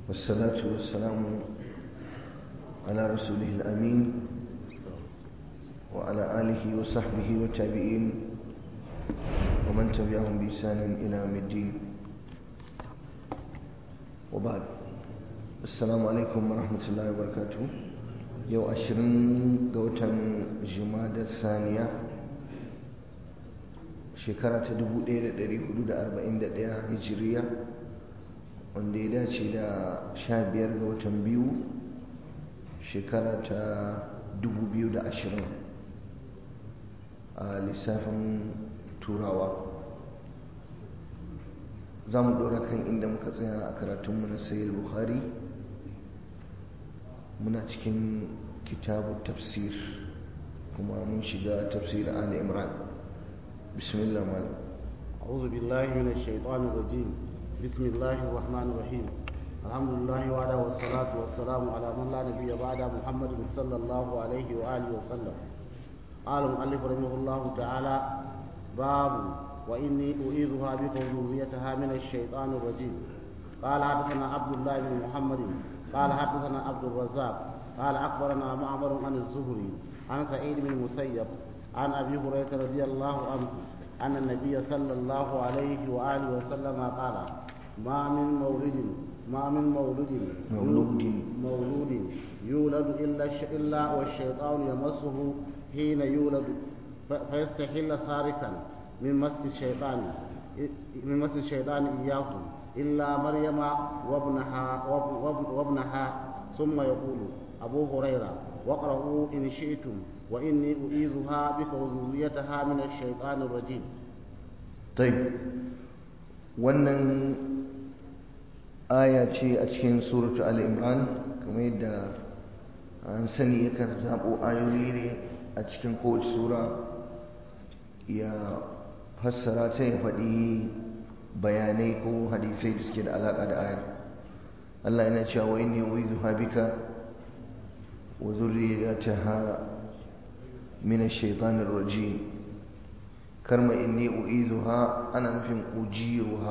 والصلاة والسلام على رسوله الأمين وعلى آله وصحبه والتابعين ومن تبعهم بإحسان إلى يوم الدين وبعد السلام عليكم ورحمة الله وبركاته يو أشرين قوتا جمادة الثانية shekara ta 1441 hijiriya wanda ya dace da 15 ga watan biyu shekara ta 2020 a lissafin turawa za mu ɗora kan inda muka tsaya a karatunmu na sayil bukhari muna cikin kitabu tafsir kuma mun shiga tafsir ali imran بسم الله مال أعوذ بالله من الشيطان الرجيم بسم الله الرحمن الرحيم الحمد لله وعلى والصلاة والسلام على من لا نبي بعد محمد صلى الله عليه وآله وسلم قال المؤلف رحمه الله تعالى باب وإني أعيذها بك وذريتها من الشيطان الرجيم قال حدثنا عبد الله بن محمد قال حدثنا عبد الرزاق قال أخبرنا معمر عن الزهري عن سعيد بن المسيب عن أبي هريرة رضي الله عنه أن النبي صلى الله عليه وآله وسلم قال ما من مولد ما من مولود مولود مولود يولد إلا إلا والشيطان يمسه حين يولد فيستحل سارقا من مس الشيطان من مس الشيطان إياه إلا مريم وابنها وابنها ثم يقول أبو هريرة واقرأوا إن شئتم وإني أعيذها بك وذريتها من الشيطان الرجيم طيب wannan aya ce a cikin suratu al-imran kamar yadda an sani yakan zaɓo ayoyi ne a cikin kowace sura ya fassara ta ya faɗi bayanai ko hadisai da suke da alaƙa da ayar Allah yana cewa wa inni uizuha bika wa zurriyataha min ash-shaytanir rajim karma inni uizuha ana nufin ujiruha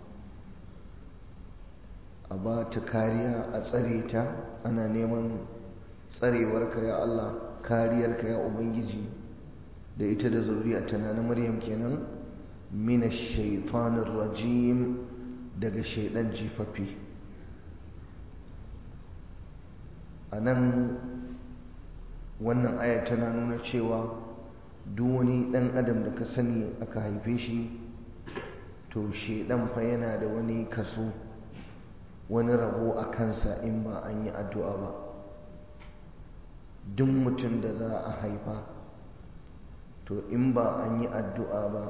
a ba ta kariya a tsare ta ana neman tsarewarka ya Allah kariyarka ya ubangiji da ita da zuriyarta na na maryam kenan min ash-shaytanir rajim daga shaidan jifaffe a nan wannan aya tana nuna cewa duk wani ɗan adam da ka sani aka haife shi to shaidan fa yana da wani kaso wani rabo a kansa in ba an yi addu'a ba duk mutum da za a haifa to in ba an yi addu'a ba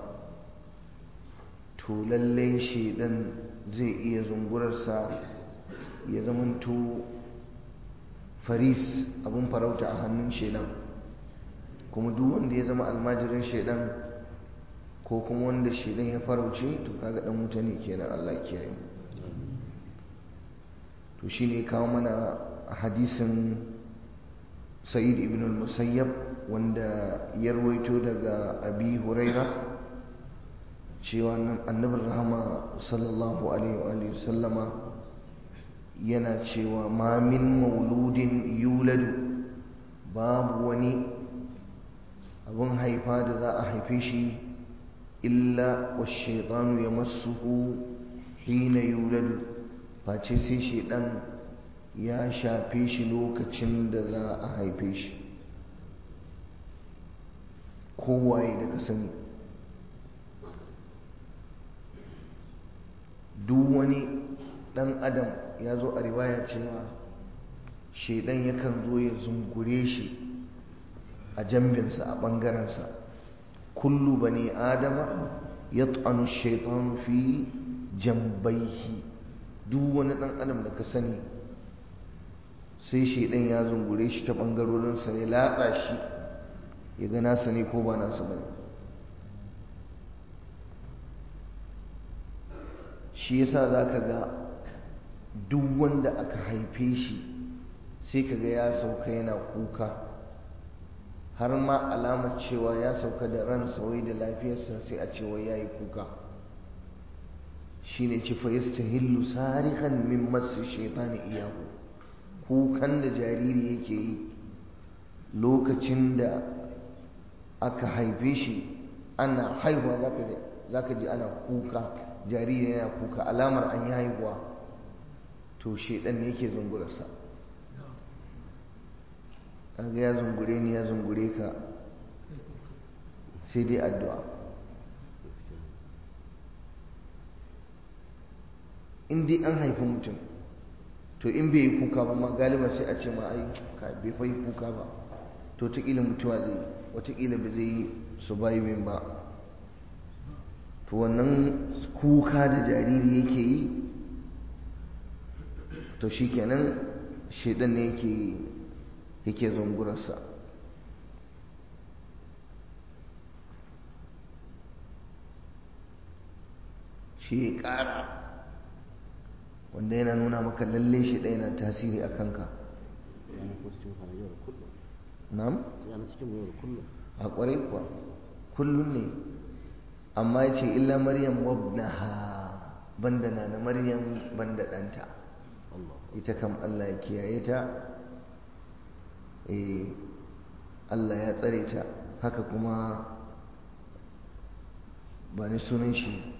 to lallai shaidan zai iya zungurarsa ya zamanto faris abun farauta a hannun shaidan kuma duk wanda ya zama almajirin shaidan ko kuma wanda shaidan ya farauce to kaga dan wuta ne kenan Allah kiyaye to shine kawo mana hadisin Sa'id ibn al-Musayyab wanda ya rawaito daga Abi Huraira cewa annabin rahama sallallahu alaihi wa sallama yana cewa ma min mauludin yuladu babu wani abin haifa da za a haife shi illa wa shaitanu ya masuhu hina yuladu face sai shaidan ya shafe shi lokacin da za a haife shi kowaye daga sani duk wani dan adam ya zo a riwaya cewa shaidan yakan zo ya zungure shi a jambinsa a ɓangarensa kullu bani adama ya tsanu shaitan fi jambaihi duk wani ɗan adam da ka sani sai shaidan ya zungure shi ta ɓangarorinsa ya latsa shi ya ga nasa ne ko ba nasa ba ne shi yasa za ka ga duk wanda aka haife shi sai kaga ya sauka yana kuka har ma alamar cewa ya sauka da ran wai da lafiyarsa sai a cewa ya yi kuka shine ce fa yastahillu sarihan min masu shaitani iyahu kukan da jariri yake yi lokacin da aka haife shi ana haihuwa zaka ji ana kuka jariri yana kuka alamar an yi haihuwa to shaidan ne yake zungurarsa kaga ya zungure ni ya zungure ka sai dai addu'a in dai an haifi mutum to in bai yi kuka ba ma galiba sai a ce ma ai bai fa yi kuka ba to wataƙila mutuwa zai yi wataƙila ba zai yi surviving ba to wannan kuka da jariri yake yi to shi kenan shaidan ne yake yake zungurarsa shi ya ƙara wanda yana nuna maka lalle shi ɗaya na tasiri a kanka nam? a ƙwarai kuwa kullum ne amma ya ce illa maryam wabnaha banda na na maryam banda ɗanta ita kam allah ya kiyaye ta allah ya tsare ta haka kuma ba ni sunan shi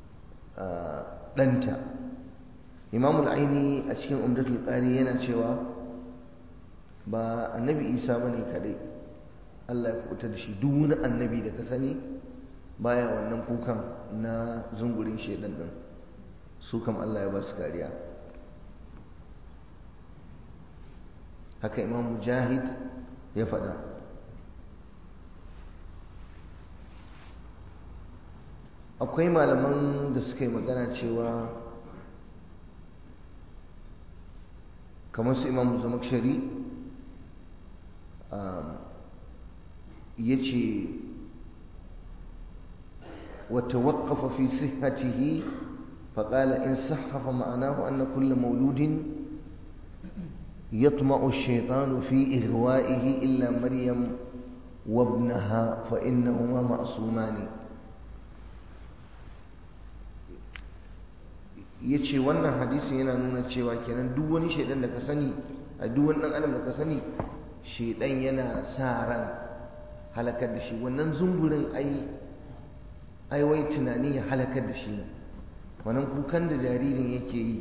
ɗanta imamul aini a cikin umdatul qari yana cewa ba annabi isa bane kadai Allah ya kubuta da shi duk wani annabi da ka sani baya wannan kukan na zungurin shedan din su kam Allah ya ba su kariya haka imam mujahid ya faɗa akwai malaman da suka yi magana cewa kamar su imam zamakshari ya ce wata waƙafa fi sihatihi faƙala in sahafa ma'anahu anna kulla mauludin يطمع الشيطان في إغوائه إلا مريم وابنها فإنهما معصومان yace wannan hadisi yana nuna cewa kenan duk wani shaidan da ka sani a duk wani adam da ka sani shaidan yana sa ran halakar da shi wannan zungurin ai ai wai tunani ya halakar da shi ne wannan kukan da jaririn yake yi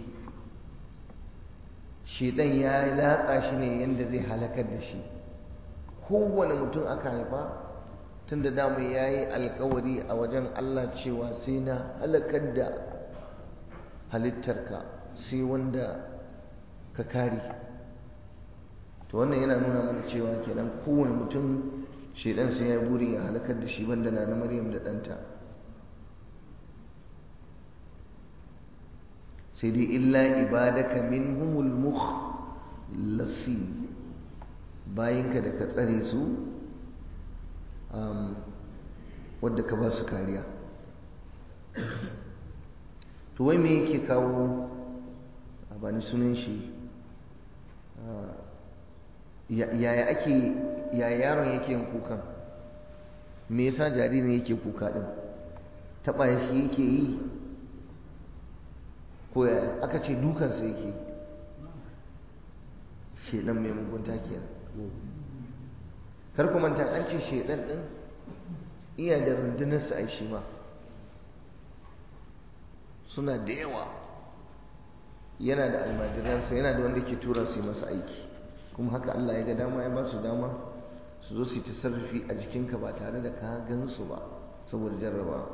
shaidan ya latsa shi ne yadda zai halakar da shi kowane mutum aka haifa tun da dama ya yi alkawari a wajen Allah cewa sai na halakar da halittarka sai wanda ka kare to wannan yana nuna mana cewa kenan kowane mutum shaidan sai ya buri ya halakar da shi banda na na maryam da ɗanta sai dai illa ibadaka minhumul mukhlasin bayinka da ka tsare su wadda ka ba su kariya to wai me yake kawo a bani sunan shi yaya ake yaya yaron yake yin kukan me yasa jaririn yake kuka din taɓa shi yake yi ko yaya aka ce dukansa yake shedan mai mugunta kenan kar ku manta an ce shedan din iya da rundunarsa ai shi ma suna da yawa yana da almajiransa yana da wanda ke tura su yi masa aiki kuma haka Allah ya ga dama ya ba su dama su zo su yi tasarrufi a jikinka ba tare da ka gan su ba saboda jarraba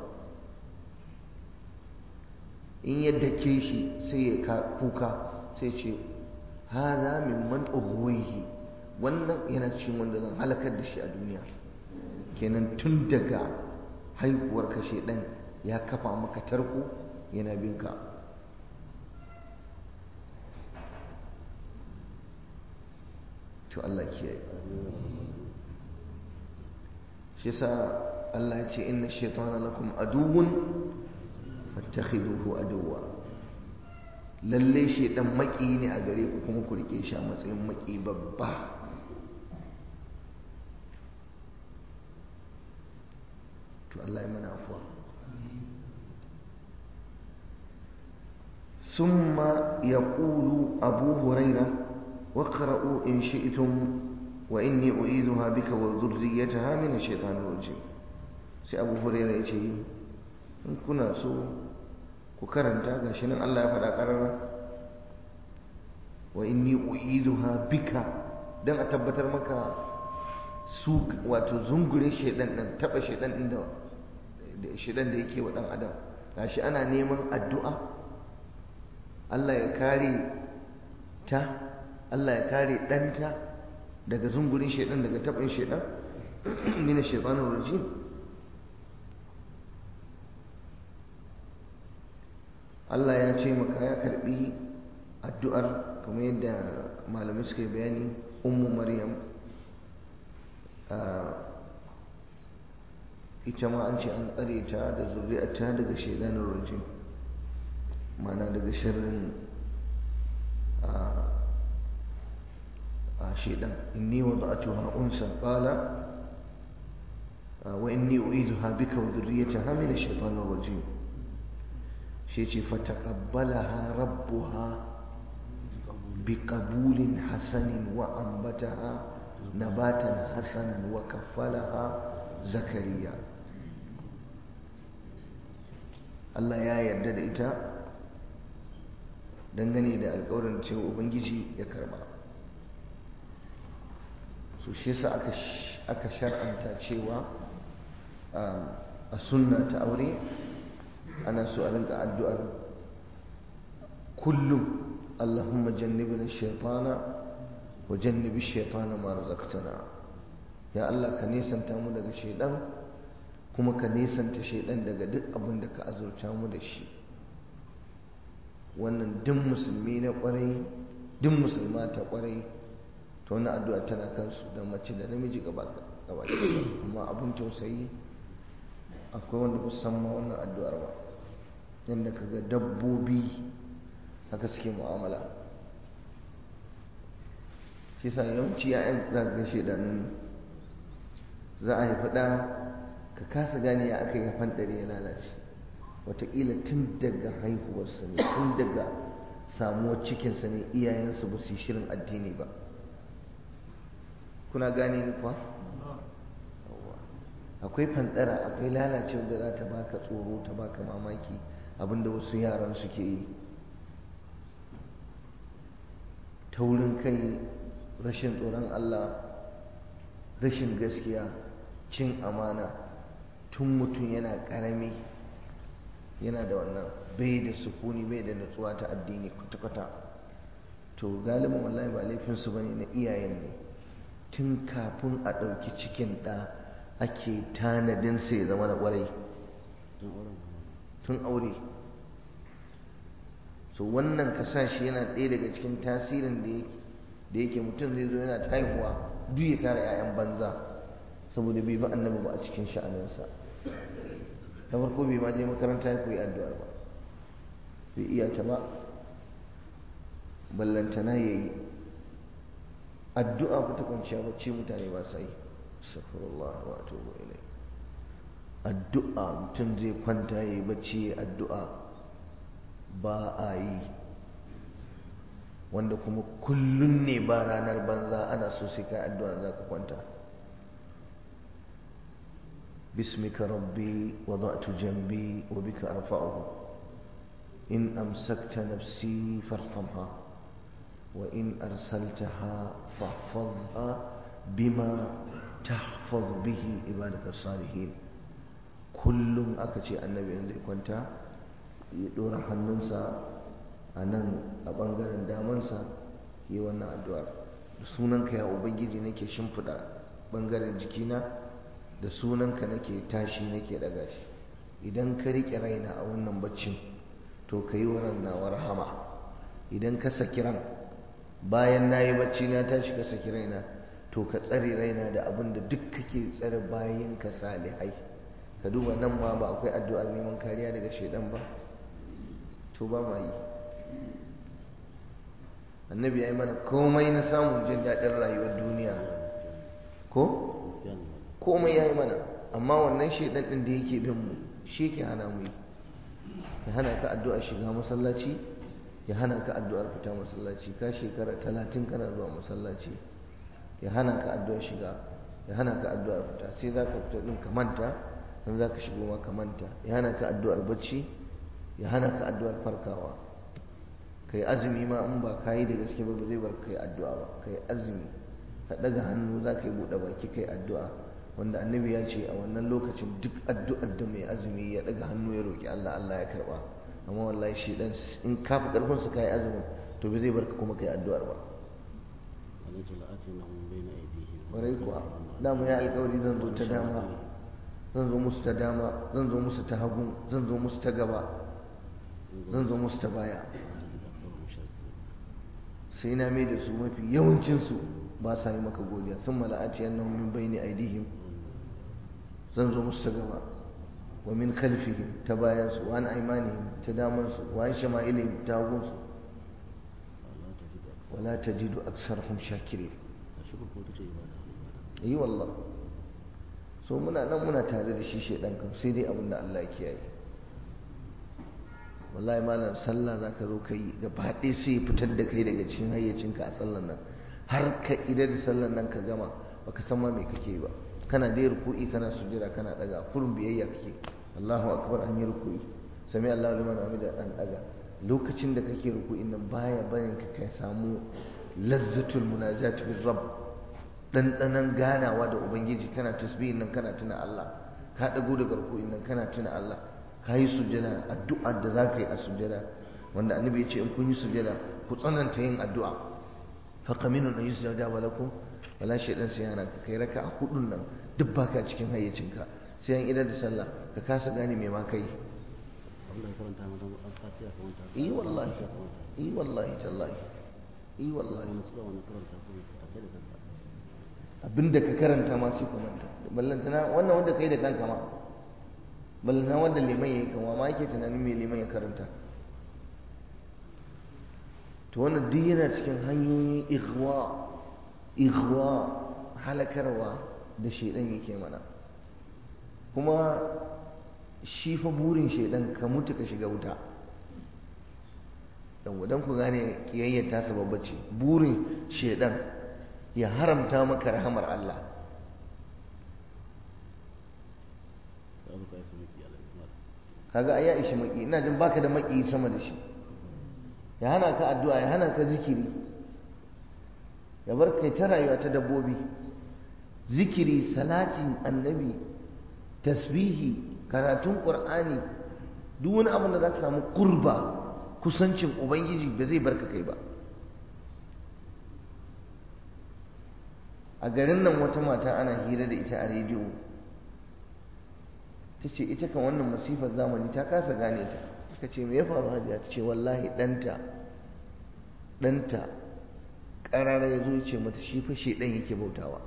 in yadda ke shi sai ya kuka sai ce haza mimman ughwihi wannan yana cikin wanda zan halakar da shi a duniya kenan tun daga haihuwar kashe ɗan ya kafa maka tarko yana bin ka to Allah kiyaye shi yasa Allah ya ce inna shaytana lakum aduwwun fattakhidhuhu aduwwa lalle shaydan maki ne a gare ku kuma ku rike shi a matsayin maki babba to Allah ya mana afuwa ثم يقول أبو هريرة واقرأوا إن شئتم وإني أعيذها بك وذريتها من الشيطان الرجيم سي أبو هريرة يجي إن كنا سو كرنتا غاشنا الله فدا قرر وإني أعيذها بك dan a tabbatar maka su wato zungure shedan din taba shedan din da shedan da yake wa dan adam gashi ana neman addu'a Allah ya kare ta Allah ya kare ɗanta daga zungurin shaidan daga taɓin shaidan mina shaitanin rajim Allah ya ce maka ya karɓi addu'ar kamar yadda malamai suka yi bayani ummu maryam ita ma an ce an tsare ta da zuri'arta daga shaidanin rajim mana daga sharrin شيئا إني وضعتها أنثى قال وإني أعيذها بك وذريتها من الشيطان الرجيم شيء فتقبلها ربها بقبول حسن وأنبتها نباتا حسنا وكفلها زكريا Allah ya yarda da ita dangane da alkawarin cewa Ubangiji ya karba. so shi yasa aka aka shar'anta cewa a sunna ta aure ana so a rinka addu'ar kullum Allahumma jannibna shaytana wa jannibi shaytana ma razaqtana ya Allah ka nisanta mu daga shaydan kuma ka nisanta shaydan daga duk abin da ka azurta mu da shi wannan duk musulmi na kwarai duk musulma ta kwarai to wannan addu'a tana kansu da mace da namiji gaba gaba amma abin tausayi akwai wanda musamman wannan addu'ar ba yadda kaga dabbobi haka suke mu'amala shi sa yawanci ya'yan za ka gashe da nuni za a haifi ɗa ka kasa gane ya aka yi ɗari ya lalace wataƙila tun daga haihuwarsa ne tun daga samuwar cikinsa ne iyayensu ba su yi shirin addini ba kuna gane ni kuwa akwai fandara akwai lalacewa da za ta baka tsoro ta baka mamaki abinda wasu yaran suke yi taurin kai rashin tsoron Allah rashin gaskiya cin amana tun mutum yana karami yana da wannan bai da sukuni bai da nutsuwa ta addini kwata-kwata to galibin wallahi ba laifinsu bane na iyayen ne tun kafin a ɗauki cikin ɗa ake tanadin sa ya zama da ƙwarai tun aure so wannan kasashe yana ɗaya daga cikin tasirin da yake mutum zai zo yana ta haihuwa duk ya tara 'ya'yan banza saboda bai ba annabi ba a cikin sha'aninsa na farko bai ma je makaranta ya koyi addu'ar ba bai iya ta ba ballantana ya yi addu'a ku ta kwanciya bacci mutane ba sa yi astaghfirullah wa atubu ilai addu'a mutum zai kwanta ya yi bacci ya addu'a ba a yi wanda kuma kullum ne ba ranar banza ana so sai kai addu'a za ka kwanta bismika rabbi wada'tu jambi wa bika arfa'uhu in amsakta nafsi farhamha wa in arsaltaha fahfazha bima tahfaz bihi ibadaka salihin kullum aka ce annabi in zai kwanta ya dora hannunsa a nan a ɓangaren damansa yi wannan addu'ar da sunanka ya ubangiji nake shimfiɗa ɓangaren jikina da sunanka nake tashi nake ɗaga shi idan ka riƙe raina a wannan baccin to ka yi wa nawa rahama idan ka saki ran bayan na yi bacci na tashi ka saki raina to ka tsare raina da abin da duk kake tsare bayan ka salihai ka duba nan ma ba akwai addu'ar neman kariya daga shaidan ba to ba ma yi annabi ya yi mana komai na samun jin daɗin rayuwar duniya ko komai ya yi mana amma wannan shaidan ɗin da yake bin mu shi ke hana mu yi ya hana ka addu'a shiga masallaci ya hana ka addu'ar fita masallaci ka shekara talatin kana zuwa masallaci ya hana ka addu'ar shiga ya hana ka addu'ar fita sai za ka fita ɗin ka manta don za ka shigo ma ka manta ya hana ka addu'ar bacci ya hana ka addu'ar farkawa ka yi azumi ma in ba ka yi da gaske ba zai bar ka yi addu'a ba ka yi azumi ka ɗaga hannu za ka yi buɗe baki ka yi addu'a wanda annabi ya ce a wannan lokacin duk addu'ar da mai azumi ya ɗaga hannu ya roƙi Allah Allah ya karɓa amma wallahi shi dan in ka fi ƙarfin su ka yi azumin to ba zai bar ka kuma ka yi addu'ar ba ƙwarai kuwa dama ya alƙawari zan zo ta dama zan zo musu ta dama zan zo musu ta hagu zan zo musu ta gaba zan zo musu ta baya sai na mai da su mafi yawancinsu ba sa yi maka godiya sun mala'aci yan min bayni aidihim zan zo musu ta gaba wa min khalfihim ta bayansu wa an aimanihim ta damansu wa an shama'ilihim ta hagunsu wala tajidu aksarhum shakirin yi wallah so muna nan muna tare da shi shaidan kam sai dai abin da Allah ya kiyaye wallahi malam sallah za ka zo ka yi gaba ɗaya sai ya fitar da kai daga cikin hayyacinka a sallan nan har ka idar da sallan nan ka gama baka san ma me kake ba kana dai ruku'i kana sujjada kana daga kurun biyayya kake Allahu akbar an yi ruku'i sami Allahu liman hamida dan daga lokacin da kake ruku'in nan baya bayan ka kai samu lazzatul munajat bir rabb ɗanɗanon ganawa da ubangiji kana tasbihin nan kana tuna Allah ka ɗago daga ruku'in nan kana tuna Allah ka yi sujjada addu'ar da za ka yi a sujjada wanda annabi ya ce in kun yi sujjada ku tsananta yin addu'a fa qaminu an yusjada wa lakum wala shaydan sai yana ka kai raka a hudun nan duk baka cikin hayyacinka sai an idar da sallah ka kasa gane me ma kai yi wallahi yi wallahi tallahi yi wallahi abinda ka karanta ma sai ka manta ballantana wannan wanda kai da kanka ma ballantana wanda liman yayi kama ma yake tunanin me liman ya karanta to wannan duk yana cikin hanyoyin ighwa ighwa halakarwa da shedan yake mana kuma shi fa burin shedan ka mutu ka shiga wuta dan ku gane kiyayyar ta sababba ce burin shedan ya haramta maka rahamar Allah kaga ai ya ishi maki ina jin baka da maki sama da shi ya hana ka addu'a ya hana ka zikiri ya bar kai ta rayuwa ta dabbobi zikiri salatin annabi tasbihi karatun qur'ani duk wani abin da za ka samu kurba kusancin ubangiji ba zai barka kai ba a garin nan wata mata ana hira da ita a rediyo ta ce ita kan wannan masifar zamani ta kasa gane ta ta ce me ya faru hajiya ta ce wallahi ɗanta ɗanta ƙarara ya zo ce mata shi fa ɗan yake bautawa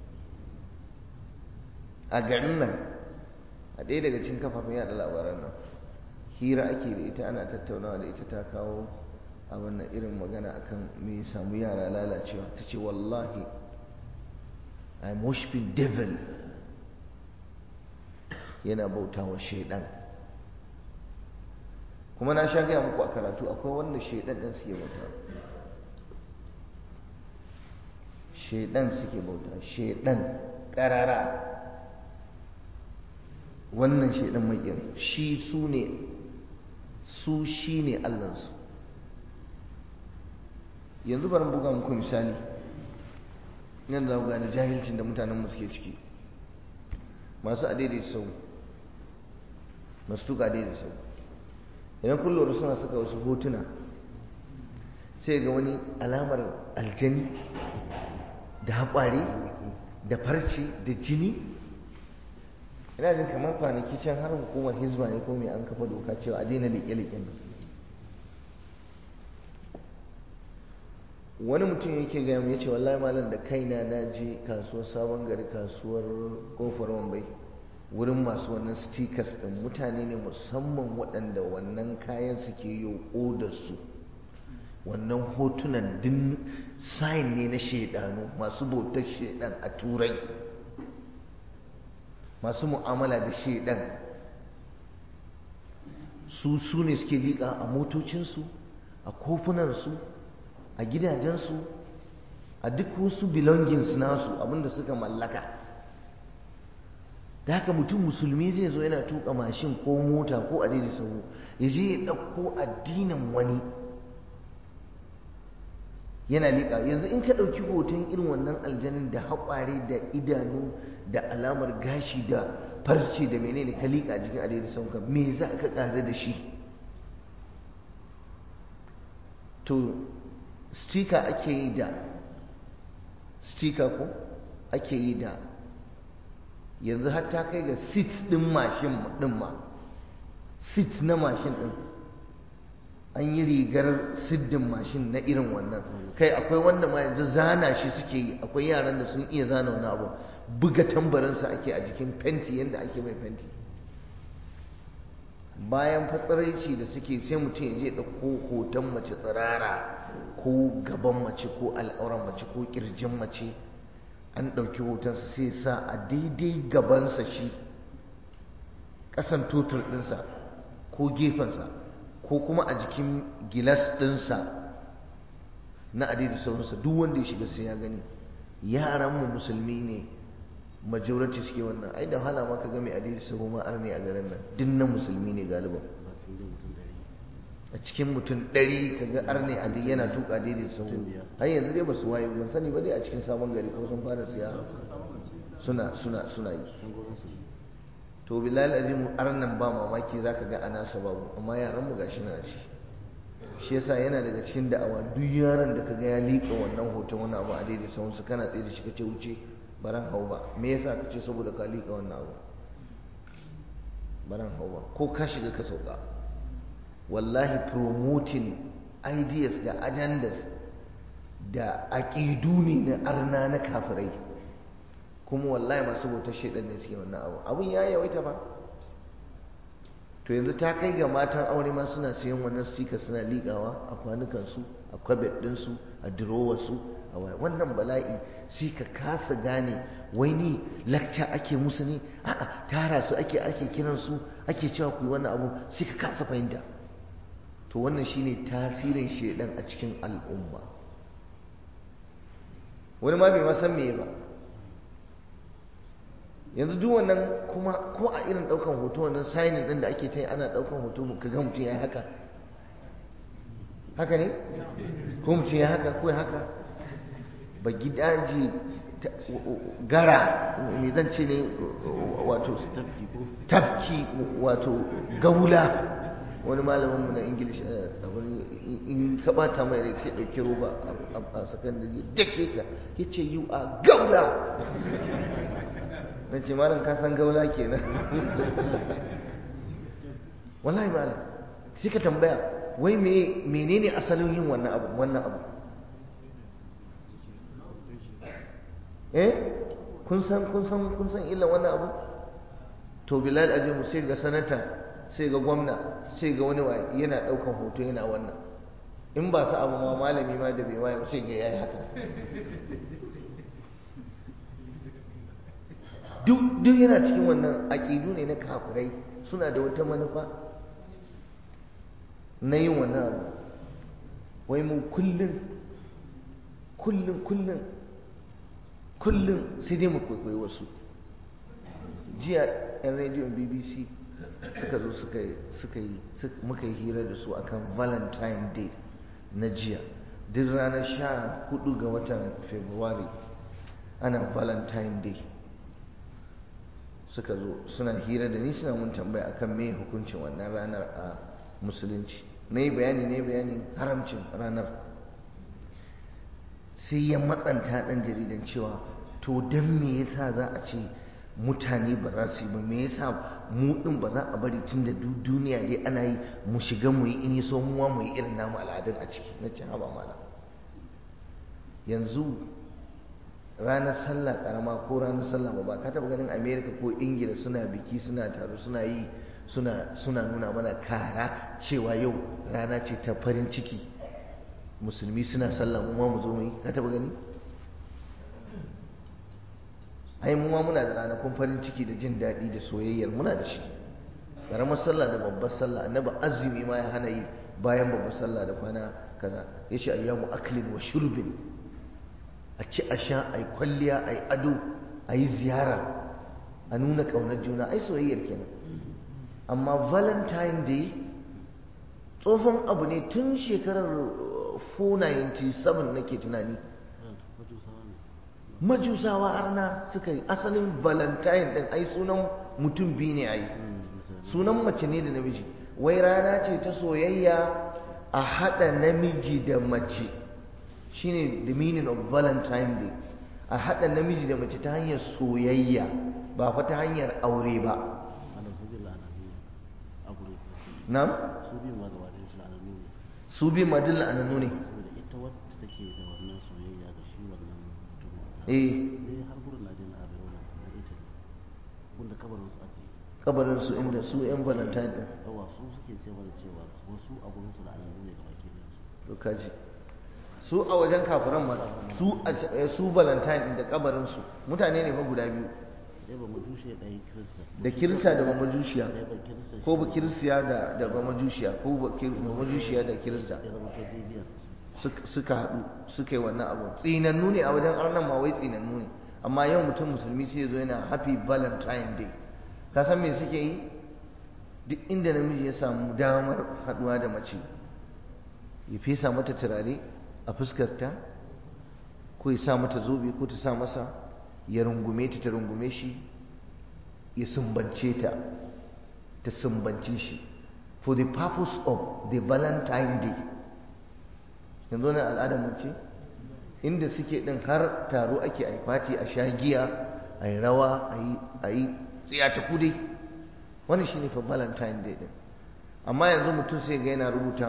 a garin nan a ɗaya daga cikin kafafen yada labaran nan hira ake da ita ana tattaunawa da ita ta kawo a wannan irin magana akan me samu yara lalacewa ta ce wallahi I'm worshiping devil yana bauta wa shaidan kuma na sha gaya muku a karatu akwai wanda shaidan ɗin suke bauta shaidan suke bauta shaidan ƙarara wannan shaidan mai shi su ne su shi ne allansu yanzu bari buga muku misali yanzu za ku gane jahilcin da mutanenmu suke ciki masu adaidaita sau masu tuka adaidaita sau idan kullum suna saka wasu hotuna sai ga wani alamar aljani da haƙwari da farce da jini ina jin kamar kwanaki can har hukumar hizba ne ko mai an kafa doka cewa a daina liƙe-liƙen wani mutum yake gaya mu yace wallahi malam da kaina na je kasuwar sabon gari kasuwar kofar wambai wurin masu wannan stickers din mutane ne musamman waɗanda wannan kayan suke yi da su wannan hotunan din sign ne na shaidanu masu bautar shaidan a turai masu mu'amala da shaidan su su ne suke liƙa a motocinsu a kofunansu a gidajensu a duk wasu belongings nasu abinda suka mallaka da haka mutum musulmi zai zo yana tuka mashin ko mota ko a daidai sahu ya je ya ɗauko addinin wani yana liƙa yanzu in ka ɗauki hoton irin wannan aljanin da haƙware da idanu da alamar gashi da farce da menene ka liƙa jikin a daidai sahu me za ka ƙare da shi to stika ake yi da stika ko ake yi da yanzu har ta kai ga sit ɗin mashin ɗin ma sit na mashin ɗin an yi rigar siddin mashin na irin wannan kai akwai wanda ma yanzu zana shi suke yi akwai yaran da sun iya zana wani abu buga tambarinsa ake a jikin fenti yadda ake mai fenti bayan fatsaraici da suke sai mutum ya je ɗauko hoton mace tsirara ko gaban mace ko al'auran mace ko ƙirjin mace an ɗauki hotonsa sai sa a daidai gabansa shi ƙasan totur ɗinsa ko gefensa ko kuma a jikin gilas ɗinsa na adidi sauransa duk wanda ya shiga sai ya gani yaranmu musulmi ne majority suke wannan ai da hala ma ka ga mai adidi sahu ma arne a garin nan dinnan musulmi ne galiban a cikin mutum ɗari ka ga arne a yana tuka daidai sahu har yanzu dai ba su waye ban sani ba dai a cikin sabon gari ko sun fara siya suna suna suna yi to bilal azim arnan ba mamaki zaka ga ana sababu amma yaran mu gashi na ci shi yasa yana daga cikin da'awa duk yaron da kaga ya liƙa wannan hoton wani abu a daidai sahun su kana tsaye da shi kace wuce baran hau ba me yasa kace saboda ka liƙa wannan abu baran hau ba ko ka shiga ka sauka wallahi promoting ideas da agendas da aƙidu ne na arna na kafirai kuma wallahi masu bautar shaidan ne suke wannan abu abun ya yawaita ba to yanzu ta kai ga matan aure ma suna siyan wannan stika suna liƙawa a kwanukansu a kwabet ɗinsu a durowarsu a waya wannan bala'i sai ka kasa gane wai ni lakca ake musu ne a'a tara su ake ake kiransu ake cewa ku yi wannan abu sai ka kasa fahimta to wannan shine tasirin shedan a cikin al'umma wani ma bai ma san meye ba yanzu duk wannan kuma ko a irin daukan hoto wannan signing din da ake ta yi ana daukan hoto ka ga mutum ya haka haka ne ko mutum ya haka ko ya haka ba gidaji gara me zan ce ne wato tafki wato gaula wani malamin mu na english a wani in ka bata mai rai sai dauki roba a sakandare dake ka yace you are gaula na ce malam ka san gaula kenan wallahi malam sai ka tambaya wai me menene asalin yin wannan abu wannan abu eh kun san kun san kun san illa wannan abu to bilal azimu sai ga sanata sai ga gwamna sai ga wani waye yana daukan hoto yana wannan in ba su abu ma malami ma da bai waye sai ga yayi haka duk duk yana cikin wannan aqidu ne na kafirai suna da wata manufa na yin wannan abu wai mu kullum kullum kullum kullum sai dai mu kwaikwayi wasu jiya yan rediyon bbc suka zo suka yi suka yi muka yi hira da su akan valentine day na jiya duk ranar sha hudu ga watan february ana valentine day suka zo suna hira da ni suna mun tambaya akan me hukuncin wannan ranar a musulunci na yi bayani ne bayanin haramcin ranar sai ya matsanta ɗan jaridan cewa to don me yasa za a ce mutane ba za su yi ba me yasa mu ɗin ba za a bari tun da duniya dai ana yi mu shiga mu yi in yi so muwa mu yi irin namu al'adun a ciki na ce haba malam yanzu ranar sallah karama ko ranar sallah ba ka taba ganin america ko ingila suna biki suna taro suna yi suna suna nuna mana kara cewa yau rana ce ta farin ciki musulmi suna sallah mu ma mu zo mu yi ka taba gani ai mu ma muna da ranakun farin ciki da jin daɗi da soyayyar muna da shi karamar sallah da babbar sallah annabi azumi ma ya hana yi bayan babbar sallah da kwana kaza ya ce ayyamu aklin wa shurbin a ci a sha a yi kwalliya a yi ado a yi ziyara a nuna ƙaunar juna ai soyayyar kenan amma valentine day tsohon abu ne tun shekarar 497 nake tunani majusawa arna suka yi asalin valentine din ai sunan mutum biyu ne ai sunan mace ne da namiji wai rana ce ta soyayya a haɗa namiji da mace shine the meaning of valentine day a haɗa namiji da mace ta hanyar soyayya ba fa ta hanyar aure ba na'am su biyu ma gaba ɗaya su la'anannu ne su biyu ma duk la'anannu ne saboda ita wadda take da wannan soyayya ga shi wannan mutumin eh ne har gurin na je na abin wannan na ita ne wanda kabarin su aka yi kabarin su inda su yan valentine din yawa su suke ce mana cewa wasu a gurin su la'anannu ne gaba ke ɗayan su to kaji su a wajen kafiran ma su a su valentine din da kabarin su mutane ne fa guda biyu ɗaya ba majushe ɗaya kirista da kirista da bamajushiya ɗaya ba kirista ko ba kirsiya da da bamajushiya ko ba kir- bamajushiya da kirista ya zama ta bibiyar Suk- suka haɗu suka yi wannan abu tsinannu ne a wajen arnan ma wai tsinannu ne amma yau mutum musulmi sai ya zo yana happy valentine day ka san me suke yi duk inda namiji ya samu damar haɗuwa da mace ya fesa mata turare a fuskarta ko ya sa mata zobe ko ta sa masa ya rungume ta ta rungume shi ya sumbance ta ta sumbance shi for the purpose of the valentine day yanzu na al'adar mace inda suke din har taro ake a fati a sha giya a yi rawa a yi tsiya ta kudai wani shine fa valentine day din amma yanzu mutum sai ga yana rubuta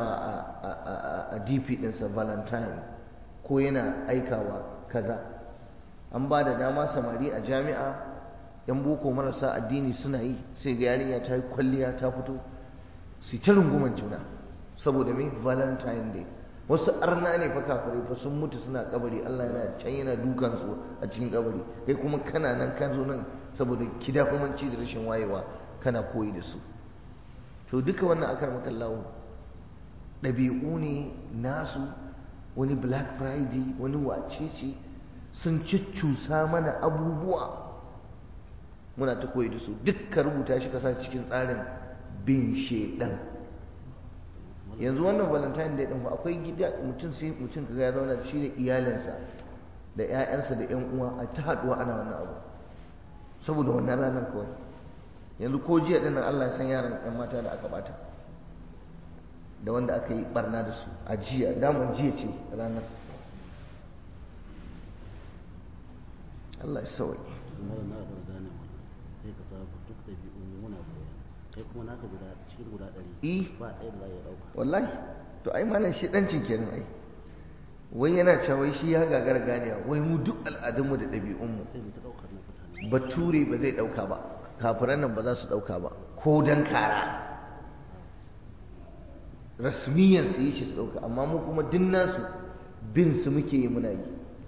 a dp ɗinsa valentine ko yana aikawa kaza an ba da dama samari a jami'a yan boko marasa addini suna yi sai ga yarinya ta yi kwalliya ta fito su ta runguman juna saboda mai valentine day wasu arna ne fa kafirai fa sun mutu suna kabari Allah yana can yana dukan su a cikin kabari kai kuma kana nan ka zo nan saboda kidafumanci da rashin wayewa kana koyi da su to duka wannan akar makallahu ɗabi'u ne nasu wani black friday wani wacece sun cuccusa mana abubuwa muna ta koyi da su dukka rubuta shi kasa cikin tsarin bin shedan yanzu wannan valentine day din fa akwai gida mutum sai mutum kaga ya zauna da shi da iyalinsa da ƴaƴansa da ƴan uwa a ta haɗuwa ana wannan abu saboda wannan ranar kawai yanzu ko jiya dinnan Allah ya san yaran ƴan mata da aka bata da wanda aka yi barna da su a jiya daman jiya ce ranar Allah ya sauke mara na ga gane wannan sai ka samu duk da bi muna koya kai kuma naka guda cikin guda ɗari eh ba ɗaya da za ya ɗauka wallahi to ai malam shi dancin kenan ai wai yana cewa wai shi ya gagara ganewa wai mu duk al'adunmu da ɗabi'unmu sai mu ta ɗaukar na mutane bature ba zai ɗauka ba kafiran nan ba za su ɗauka ba ko dan kara rasmiyan su yi shi su ɗauka amma mu kuma duk nasu bin su muke yi muna yi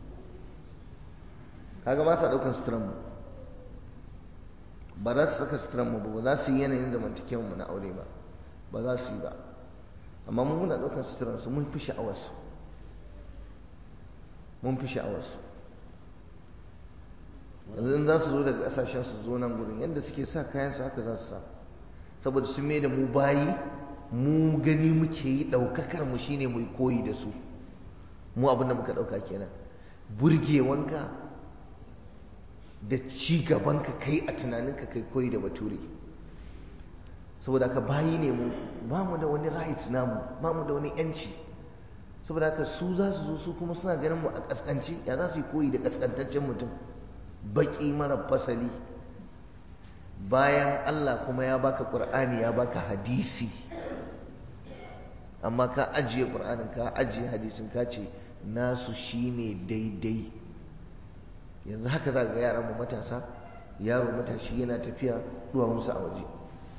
kaga ba sa ɗaukan suturan mu ba za su saka suturan mu ba ba za su yi yanayin zamantakewar mu na aure ba ba za su yi ba amma mu muna ɗaukan suturan su mun fi sha'awar su mun fi sha'awar su yanzu in za su zo daga ƙasashen su zo nan gurin yadda suke sa kayan su haka za su sa saboda sun mai da mu bayi mu gani muke yi ɗaukakar mu shine mu koyi da su mu abinda muka ɗauka kenan burgewanka da ci gabanka kai a tunaninka kai koyi da bature saboda ka bayi ne mu ba mu da wani rights namu ba mu da wani yanci saboda haka su za su zo su kuma suna ganin mu a kaskance ya za su yi koyi da kaskantaccen mutum baki mara fasali bayan Allah kuma ya baka Qur'ani ya baka hadisi amma ka ajiye Qur'anin ka ajiye hadisin ka ce nasu shine daidai yanzu haka za ga yaran mu matasa yaro matashi yana tafiya duwa musu a waje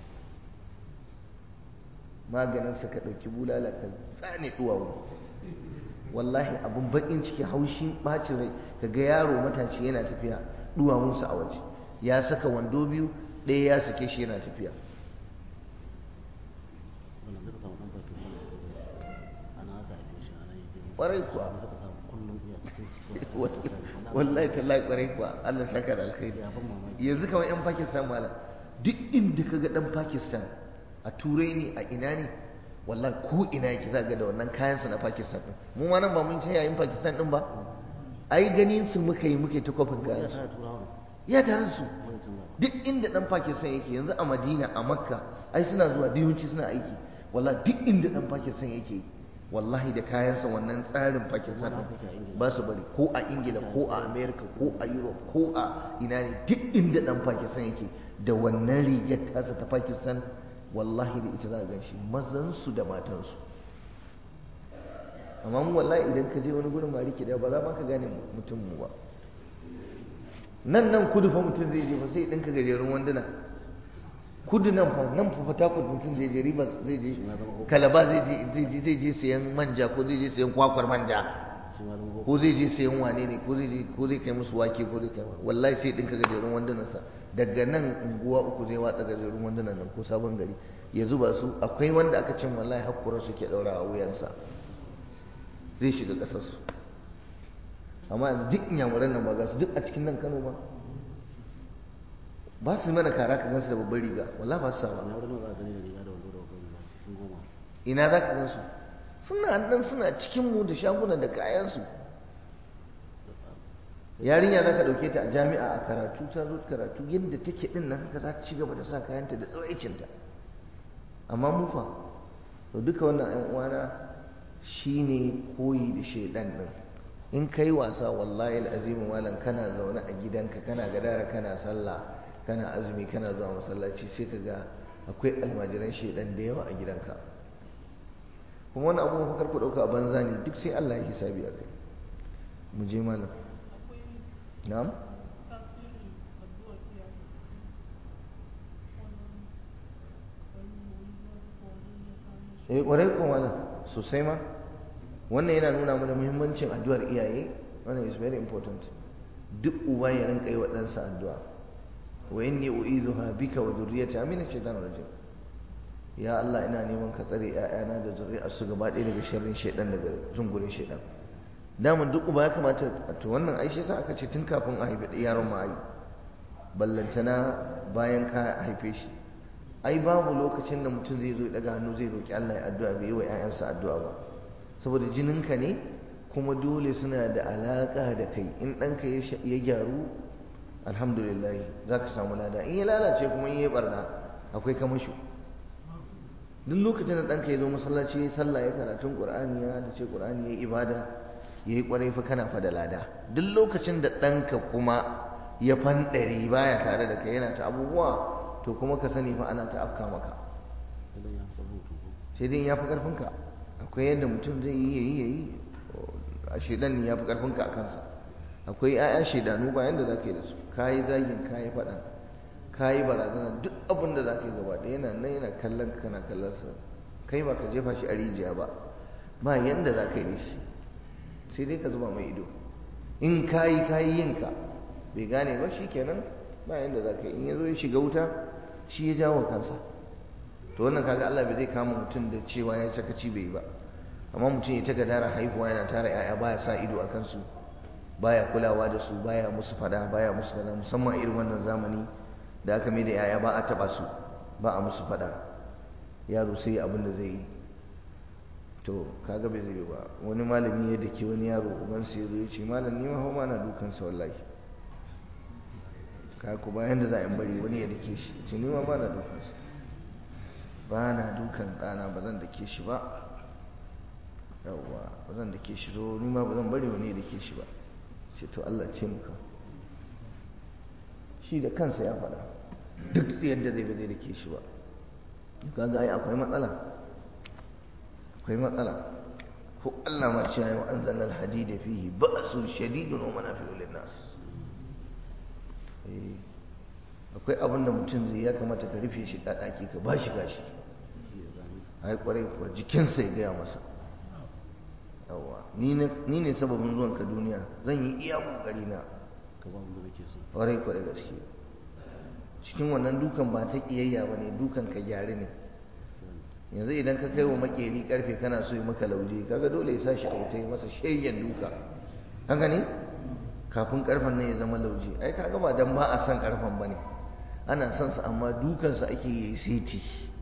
maganin sa ka dauki bulala ka tsane duwawu wallahi abun bakin ciki haushin bacin rai kaga yaro matashi yana tafiya duwawunsa a waje ya saka wando biyu ɗaya ya sake shi yana tafiya wannan zai ka samu ɗan batu kwarai kuwa da suka samu kullum iya cikin wallahi tallahi kwarai kuwa Allah saka da alkhairi ya ban mamaki yanzu kamar yan Pakistan malam duk inda ka ga dan Pakistan a turai ne a ina ne wallahi ko ina yake za ga da wannan kayansa na Pakistan din mu ma nan ba mun ce yayin Pakistan din ba ai ganin su muka yi muke ta kofin ya kayan su tara turawa ya tare su wani tun gaba duk inda dan Pakistan yake yanzu a Madina a Makka ai suna zuwa diyunci suna aiki wallahi duk inda dan Pakistan yake wallahi da kayansa wannan tsarin Pakistan Wani din Afirka a Ingila. ba su bari ko a Ingila ko a America ko a Europe ko a ina ne duk inda dan Pakistan yake da wannan rigar tasa ta Pakistan wallahi da ita za a gan shi mazansu da matansu amma mu wallahi idan ka je wani gurin mariki da ba za ma ka gane mutum mu ba nan nan kudu fa mutum zai je fa sai ɗinka gajerun wanduna kudu nan fa nan fa fatakwat mutum zai je ribas zai je kalaba zai je zai je zai je sayan manja ko zai je sayan kwakwar manja shi ma zama ko zai je sayan wane ne ko zai je ko zai kai musu wake ko zai kai wallahi sai ɗinka gajerun wandunansa daga nan unguwa uku zai watsa gajerun wandunan nan ko sabon gari ya zuba su akwai wanda aka cin wallahi hakkura suke ɗaura a wuyansa zai shiga ƙasarsu amma yanzu duk inyamuran nan ba za su duk a cikin nan kano ba ba su mana kara ka gansu da babbar riga wallahi ba su sa ba na wurin za a gani da riga da wando da babban riga cikin goma ina za ka gansu suna nan suna cikin mu da shagunan da kayansu yarinya za ka ɗauke ta a jami'a a karatu ta zo karatu yadda take ɗin nan haka za ta ci gaba da sa kayanta da tsiraicinta amma mu fa to duka wannan ƴan uwana shine koyi da shaidan ɗin in kai wasa wallahi al'azimu malam kana zaune a gidanka kana gadara kana sallah kana azumi kana zuwa masallaci sai ka ga akwai almajiran shaidan da yawa a gidanka kuma wani abubuwan fakar ku ɗauka a banza ne duk sai Allah ya hisabi a kai mu je malam na'am eh ƙwarai ko malam sosai ma wannan yana nuna mana muhimmancin addu'ar iyaye wannan is very important duk uba ya rinka yi wa ɗansa addu'a wa inni u'izuha bika wa dhurriyyata min ash-shaytanir rajim ya Allah ina neman ka tsare ƴaƴana da zuri'ar su gaba ɗaya daga sharrin shaidan daga zungurin shaidan daman duk uba ya kamata to wannan ai shi yasa aka ce tun kafin a haifi yaron ma ai ballantana bayan ka haife shi ai babu lokacin da mutum zai zo ya daga hannu zai roki Allah ya addu'a bai yi wa ƴaƴansa addu'a ba saboda jininka ne kuma dole suna da alaka da kai in ɗanka ya gyaru alhamdulillah za ka samu lada in ya lalace kuma in ya barna akwai kamasho duk lokacin da ɗanka ya zo masallaci ya yi sallah ya karatun ƙur'ani ya da ce ƙur'ani ya yi ibada ya yi ƙwarai fa kana fa da lada duk lokacin da ɗanka kuma ya fanɗari baya tare da kai yana ta abubuwa to kuma ka sani fa ana ta afka maka idan ya fi hutu ko sai dai ya fi ƙarfinka akwai yadda mutum zai yi ya yi ya yi a shaidan ya fi ƙarfinka a kansa akwai 'ya'ya shaidanu ba yadda za ka yi da su ka yi zagin ka yi faɗa ka yi barazana duk abin da za ka yi gaba ɗaya yana nan yana kallon ka kana kallon sa kai ba ka jefa shi a rijiya ba ba yanda za ka yi da shi sai dai ka zuba mai ido in ka yi ka yi yinka bai gane ba shi kenan ba yanda za ka yi in ya zo ya shiga wuta shi ya jawo kansa to wannan kaga Allah bai zai kama mutum da cewa ya sakaci bai yi ba amma mutum ya ta gadara haihuwa yana tara 'ya'ya baya sa ido a kansu baya kulawa da su baya musu fada baya musu kaza musamman irin wannan zamani da aka mai da yaya ba a taba su ba a musu fada yaro sai abin da zai yi to kaga bai zai ba wani malami ya dake wani yaro uban sai zo ya ce malam ni ma ma na dukan sa wallahi ka ku bayan da za a bari wani ya dake shi ce ni ma ba na dukan sa ba na dukan ɗana ba zan dake shi ba yawwa ba zan dake shi zo ni ma ba zan bari wani ya dake shi ba ce to Allah ce muka shi da kansa ya faɗa duk tsayar da zai ba zai da ke shi ba kaga ai akwai matsala akwai matsala ko Allah ma ce wa anzalna al-hadida fihi ba'sun shadidun wa manafi'u lin-nas eh akwai abin da mutum zai ya kamata ka rufe shi da daki ka bashi gashi ai kwarai kuwa jikinsa ya gaya masa yawa ni ne sababin zuwan ka duniya zan yi iya kokari na ka ba wanda kake so kwarai kwarai gaske cikin wannan dukan ba ta kiyayya ba ne dukan ka gyare ne yanzu idan ka kai wa makeri karfe kana so yi maka lauje kaga dole ya sashi a wuta yi masa shayyan duka haka ne kafin karfen nan ya zama lauje ai kaga ba dan ba a san karfen bane ana son sa amma dukansa ake yi seti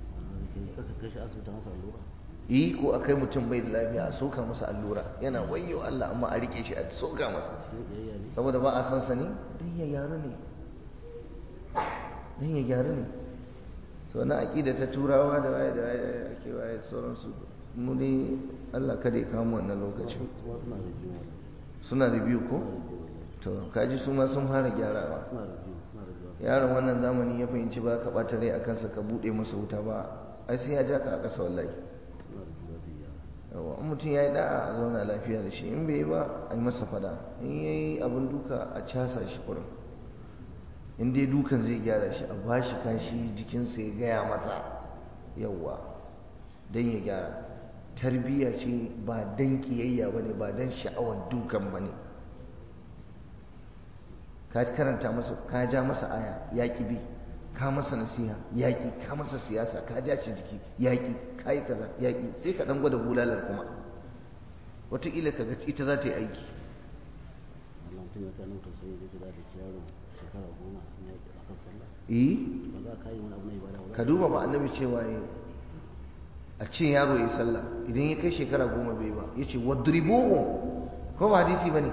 yi ko a kai mutum bai da lafiya a soka masa allura yana wayo Allah amma a rike shi a soka masa saboda ba a san sa ne dan ya gyaru ne dan ya gyaru ne so na aqida ta turawa da waye da waye ake waye sauransu mu ne Allah kada ya kama wannan lokacin suna da biyu ko to kaji su ma sun fara gyarawa yaron wannan zamani ya fahimci ba ka ɓata rai a kansa ka buɗe masa wuta ba ai sai ya ja ka a ƙasa wallahi yawa in mutum ya yi da'a a zauna lafiya da shi in bai yi ba a yi masa fada in ya yi abin duka a casa shi kurin in dai dukan zai gyara shi a ba shi kashi jikinsa ya gaya masa yawa don ya gyara tarbiyya ce ba don kiyayya ba ne ba don sha'awar dukan ba ne ka karanta masa ka ja masa aya yaƙi bi ka masa nasiha yaƙi ka masa siyasa ka ja shi jiki yaƙi ka yi kaza yaƙi sai ka ɗan gwada bulalar kuma wataƙila ka ga ita za ta yi aiki ka duba ba annabi cewa ya a ce yaro ya yi sallah idan ya kai shekara goma bai ba ya ce wadribuhu ko ba hadisi ba ne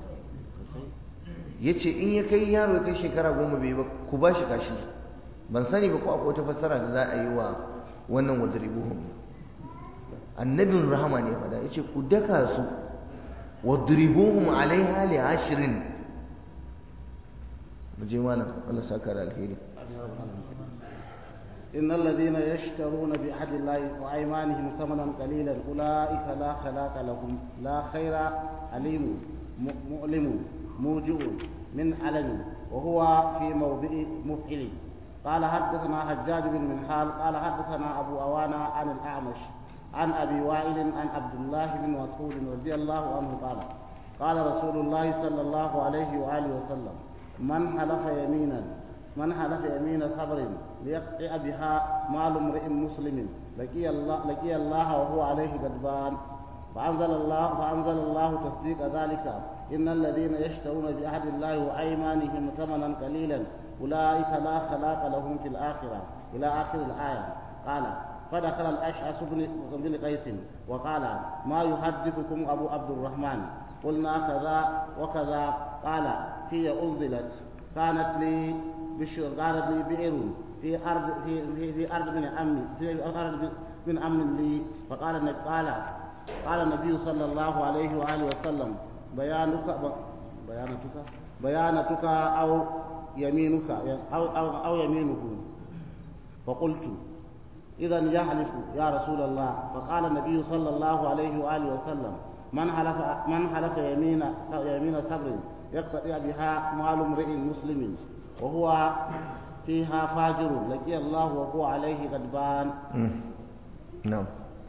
ya ce in ya kai yaro ya kai shekara goma bai ba ku ba shi kashi ban sani ba ko akwai wata fassara da za a yi wa wannan wadribuhum annabin rahama ne fada ya ce ku daka su wadribuhum alaiha li ashirin mu je malam Allah saka da alheri إن الذين يشترون بعهد الله وأيمانهم ثمنا قليلا أولئك لا خلاق لهم لا خير عليم مؤلم موجع من علم وهو في موضع مفعل قال حدثنا حجاج بن منحال قال حدثنا أبو أوانا عن الأعمش عن أبي وائل عن عبد الله بن مسعود رضي الله عنه قال قال رسول الله صلى الله عليه وآله وسلم من حلف يمينا من حلف يمين صبر ليقطع بها مال امرئ مسلم لقي الله لقي الله وهو عليه غضبان فأنزل الله فأنزل الله تصديق ذلك إن الذين يشترون بعهد الله وأيمانهم ثمنا قليلا أولئك لا خلاق لهم في الآخرة إلى آخر الآية قال فدخل الأشعث بن قيس وقال ما يحدثكم أبو عبد الرحمن قلنا كذا وكذا قال هي أنزلت كانت لي بشر كانت لي بئر في أرض في في, في أرض من عمي في أرض من عم لي فقال قال قال النبي صلى الله عليه وآله وسلم بيانك بيانتك بيانتك أو يمينك أو, أو, أو يمينه فقلت إذا يحلف يا رسول الله فقال النبي صلى الله عليه وآله وسلم من حلف من حلف يمين يمين صبر يقتطع بها مال امرئ مسلم وهو فيها فاجر لقي الله وهو عليه غضبان نعم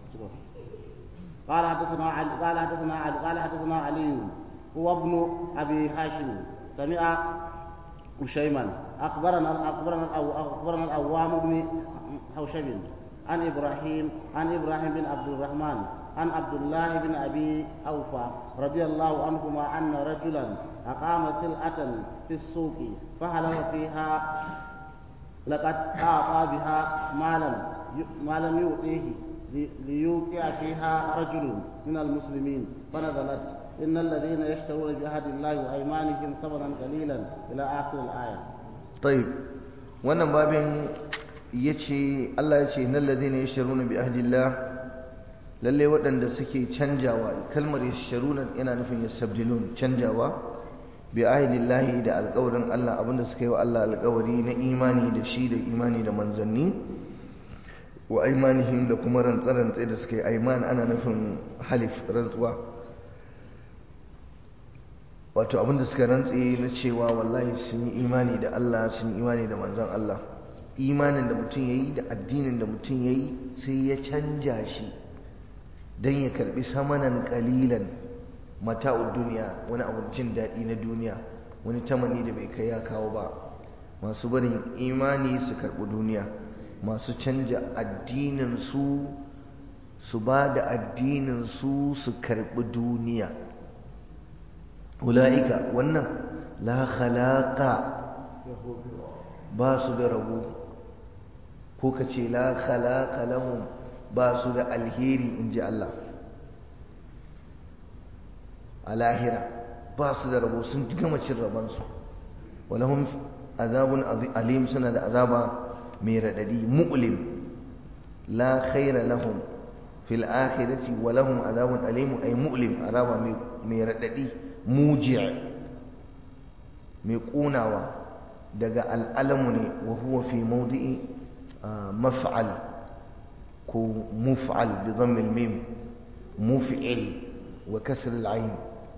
قال حدثنا علي قال حدثنا علي قال حدثنا علي هو ابن ابي هاشم سمع هشيما اخبرنا اخبرنا اخبرنا الاوام بن حوشب عن ابراهيم عن ابراهيم بن عبد الرحمن عن عبد الله بن ابي اوفى رضي الله عنهما ان رجلا اقام سلعه في السوق فحلف فيها لقد اعطى بها مالا ما لم يؤتيه ليوقع فيها رجل من المسلمين فنزلت إن الذين يشترون بعهد الله وأيمانهم ثمنا قليلا إلى آخر الآية طيب wannan babin ya ce Allah ya ce nan ladina yasharuna bi ahdillah lalle waɗanda suke canjawa kalmar yasharuna yana nufin yastabdilun canjawa bi ahdillahi da alƙawarin Allah abinda suka yi wa Allah alƙawari na imani da shi da imani da manzanni wa aimanihim da kuma rantsarantse da suka yi aiman ana nufin halif rantsuwa wato abinda suka rantse na cewa wallahi sun yi imani da Allah sun yi imani da manzon Allah imanin da mutum ya yi da addinin da mutum ya yi sai ya canja shi don ya karbi samanan kalilan mata'ud duniya wani abu jin daɗi na duniya wani tamani da bai kai ya kawo ba masu barin imani su karɓi duniya masu canja addinin su su ba da addinin su su karbi duniya ula'ika wannan la khalaqa ba su da rabo ko ka ce la khalaqa lahum ba su da alheri in ji Allah a lahira ba su da rabo sun gama cin rabansu walahum azabun alim suna da azaba mai raɗaɗi mu'lim la khaira lahum fil akhirati wa lahum azabun alim ay mu'lim azaba mai raɗaɗi muji' mai ƙunawa daga al'alamu ne wa huwa fi mawdi'i maf'al ko muf'al bi dhammil mim muf'il wa kasr al-ayn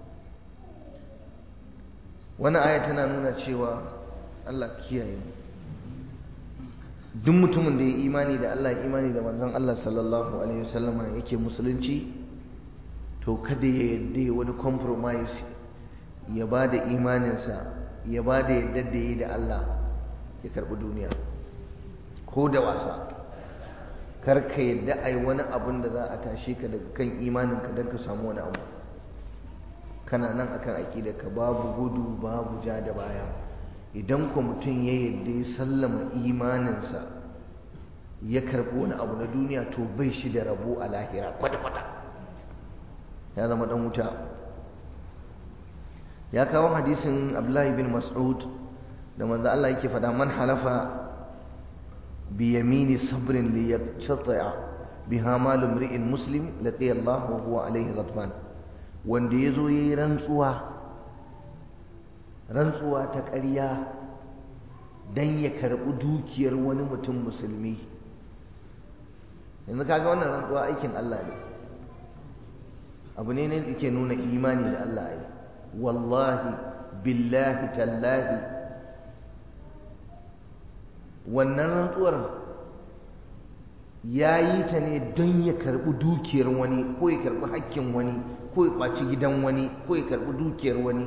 wannan aya tana nuna cewa Allah kiyaye mu duk mutumin da ya imani da Allah ya imani da manzon Allah sallallahu alaihi wasallama yake musulunci to kada ya yadda ya wani compromise ya ba da imaninsa ya ba da yadda da yi da Allah ya karɓi duniya ko da wasa karka yadda ai wani abun da za a tashi ka daga kan imaninka don ka samu wani abu kana nan akan aƙida ka babu gudu babu ja da baya idan ku mutum ya yadda ya sallama imaninsa ya karɓi wani abu na duniya to bai shi da rabo a lahira kwata-kwata ya zama ɗan wuta ya kawo hadisin abdullahi bin mas'ud da manzo Allah yake faɗa man halafa bi yamini sabrin li yaqta'a biha mal imri'in muslim laqiya Allah wa huwa alayhi ghadban wanda yazo yayi rantsuwa rantsuwa ta ƙarya dan ya karɓi dukiyar wani mutum musulmi yanzu kaga wannan rantsuwa aikin Allah ne abu ne ne da yake nuna imani da Allah ai wallahi billahi tallahi wannan rantsuwar ya yi ta ne don ya karɓi dukiyar wani ko ya karɓi hakkin wani ko ya ƙwaci gidan wani ko ya karɓi dukiyar wani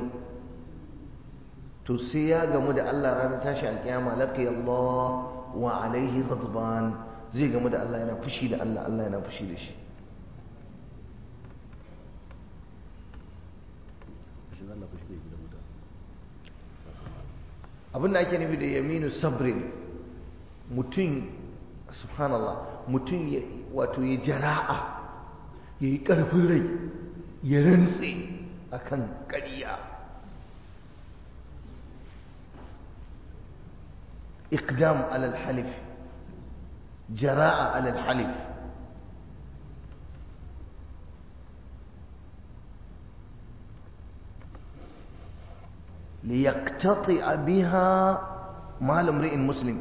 to sai ya gamu da Allah ranar tashi alƙiyama laqiya Allah wa alaihi ghadban zai gamu da Allah yana fushi da Allah Allah yana fushi da shi abin da ake nufi da yaminu sabrin mutum subhanallah mutum wato ya jara'a ya yi ƙarfin rai ya rantse a kan ƙariya iqdam alal halif jara'a alal halif ليقتطع بها مال امرئ مسلم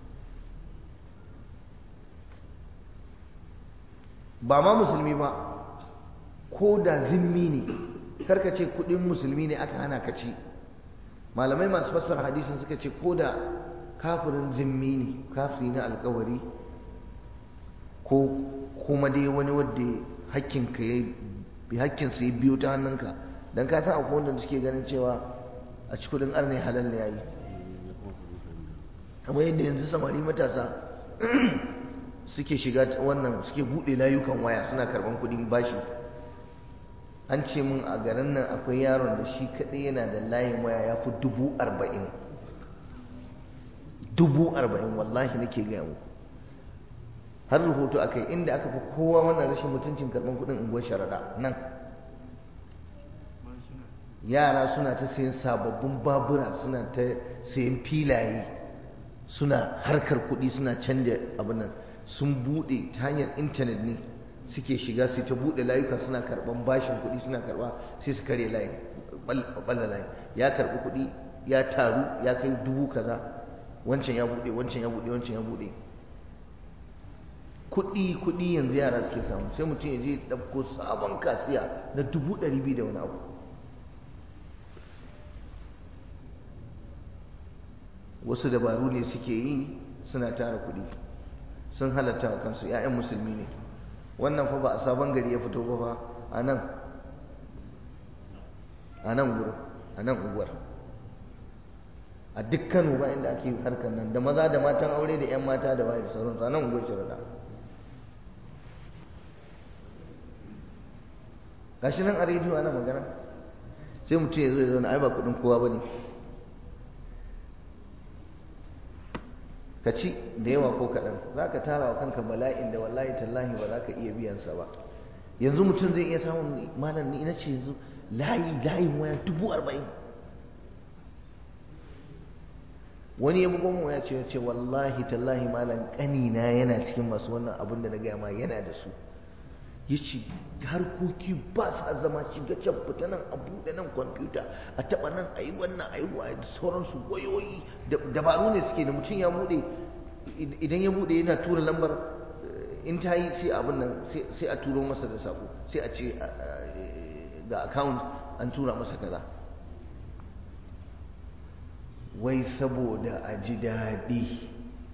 ba ma musulmi ba ko da zimmi ne karka ce kudin musulmi ne aka hana ka ci malamai masu fassara hadisin suka ce ko da kafirin zimmi ne kafiri na alkawari ko kuma dai wani wadda hakkinka ya bi hakkinsa ya biyo ta hannunka don ka san akwai wanda suke ganin cewa a ci kudin arne halal ne yayi kamar yadda yanzu samari matasa suke shiga wannan suke bude layukan waya suna karban kudin bashi an ce mun a garin nan akwai yaron da shi kadai yana da layin waya ya fi dubu arba'in dubu arba'in wallahi nake gaya muku har rahoto akai inda aka fi kowa wannan rashin mutuncin karban kudin unguwar sharaɗa nan yara suna ta sayan sababbin babura suna ta sayan filaye suna harkar kuɗi suna canja abin nan sun buɗe ta hanyar intanet ne suke shiga su ta buɗe layuka suna karɓan bashin kuɗi suna karɓa sai su karya layi ɓalla layi ya karɓi kuɗi ya taru ya kai dubu kaza wancan ya buɗe wancan ya buɗe wancan ya buɗe kuɗi kuɗi yanzu yara suke samu sai mutum ya je ɗauko sabon kasiya na dubu ɗari biyu da wani abu wasu dabaru ne suke yi suna tara kuɗi sun halatta wa kansu 'ya'yan musulmi ne wannan fa ba a sabon gari ya fito ba fa a nan a nan gurin a nan unguwar a duk Kano ba inda ake harkar nan da maza da matan aure da 'yan mata da waye da sauransu a nan unguwar shirada gashi nan a rediyo ana magana sai mutum ya zo ya zauna ai ba kudin kowa ba ne ka ci da yawa ko kaɗan za ka tara wa kanka bala'in da wallahi tallahi ba za ka iya biyansa ba yanzu mutum zai iya samun malam ni na ce yanzu layi layin waya dubu arba'in wani ya bugon waya ce ce wallahi tallahi malam ƙanina yana cikin masu wannan abin da na gaya ma yana da su ya ce harkoki ba sa zama shiga can fita nan a buɗe nan kwamfuta a taɓa nan a yi wannan a yi wa da sauransu wayoyi dabaru ne suke da mutum ya buɗe idan ya buɗe yana tura lambar in ta yi sai abin nan sai a turo masa da sako sai a ce ga account an tura masa kaza wai saboda a ji daɗi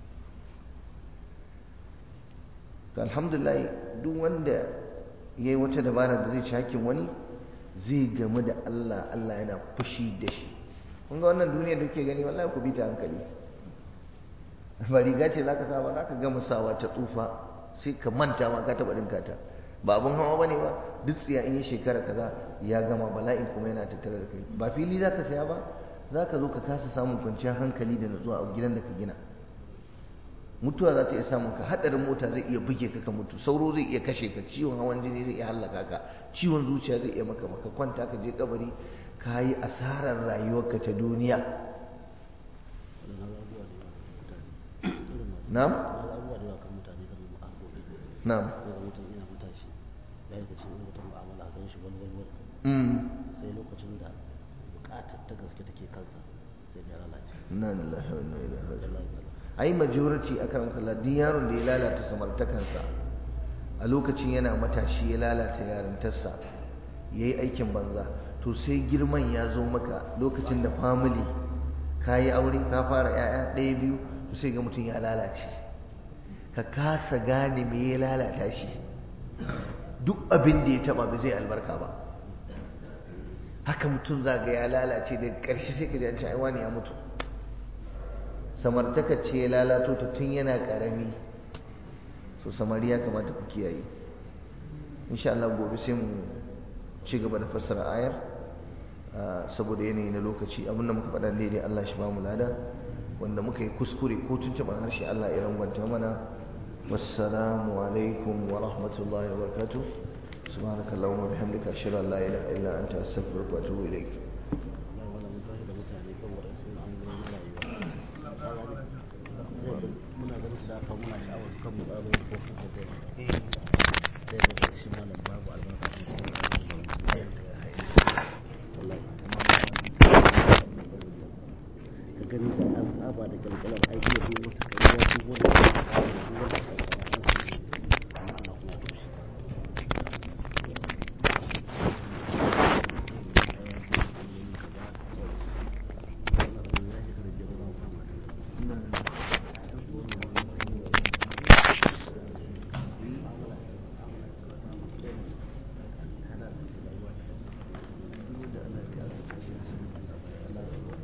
alhamdulillah duk wanda ya yi wata dabara da zai ci hakkin wani zai gamu da Allah Allah yana fushi da shi kun ga wannan duniya da kuke gani wallahi ku bi ta hankali ba riga ce zaka sa ba zaka gama sawa ta tsufa sai ka manta ma ka taba dinka ta ba abun hawa bane ba duk tsiya in yi shekara kaza ya gama bala'in kuma yana tattare da kai ba fili zaka saya ba zaka zo ka kasa samun kwanciyar hankali da nutsuwa a gidan da ka gina mutuwa za ta iya samun ka hadarin mota zai iya buge ka ka mutu sauro zai iya kashe ka ciwon hawan jini zai iya hallaka ka ciwon zuciya zai iya maka maka kwanta ka je kabari ka yi asarar rayuwarka ta duniya na'am na'am sai lokacin da bukatar ta gaske take kansa sai ya lalace na lillahi wa inna ilaihi raji'un ai majority akan kalla duk yaron da ya lalata samartakansa a lokacin yana matashi ya lalata yarintarsa ya yi aikin banza to sai girman ya zo maka lokacin da family ka yi aure ka fara 'ya'ya ɗaya biyu to sai ga mutum ya lalace ka kasa gane me ya lalata shi duk abin da ya taba ba zai albarka ba haka mutum za ga ya lalace da ƙarshe sai ka ji an ci aiwa ne ya mutu samartaka ce ya lalato ta tun yana ƙarami so samari ya kamata ku kiyaye insha Allah gobe sai mu ci gaba da fassara ayar saboda yanayi na lokaci abinda muka faɗa daidai Allah shi ba mu lada wanda muka yi kuskure ko tuntuɓar harshe Allah ya rangwanta mana wassalamu alaikum wa rahmatullahi wa barakatuh سبحانك اللهم وبحمدك أشهد أن لا إله إلا أنت أستغفرك وأتوب إليك muna ganin su da haka muna sha'awar su kan mu ƙaro ko kan hoto sai ga shi malam babu albarka